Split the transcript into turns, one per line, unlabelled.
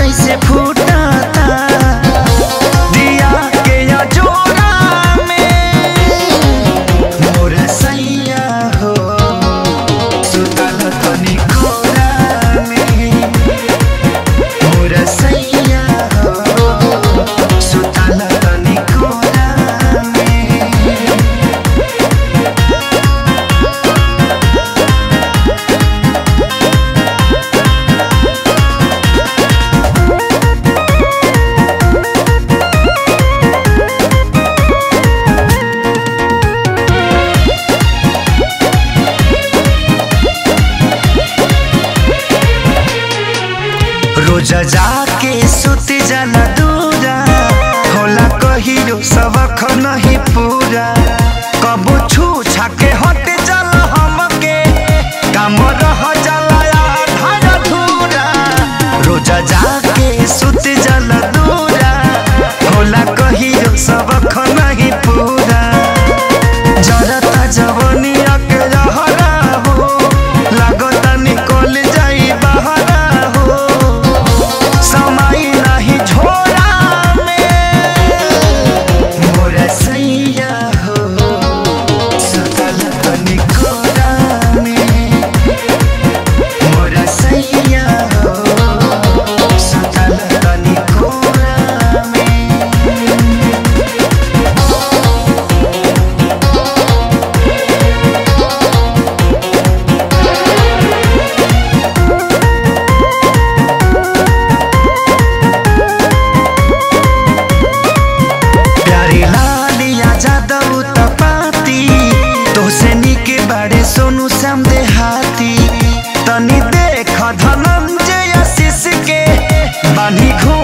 जैसे फूटता दिया के अजोरा में मोर सैया हो सुतल तनी कोरा में मोर सैया हो सुतल तनी कोरा में रोज जाके सुत जाला दूरा होला कहियो सबक नहीं पूरा कबो छू छाके हट जाला हमके काम रह जाला आधा अधूरा रोज जाके सुत जाला दूरा होला कहियो सबक नहीं पूरा जरता जवनिया के रहरा हो लागता निकल जाई बहरा हो समय नहीं झोरा में मोर सैया हो सुतल तनी कोरा में मोर सैया हो सुतल तनी कोरा में प्यारी लालिया जादव तपाती तोसे निके बाड़े सोनू श्याम देहाती तनी देख धनंजय आशीष के बानी घूम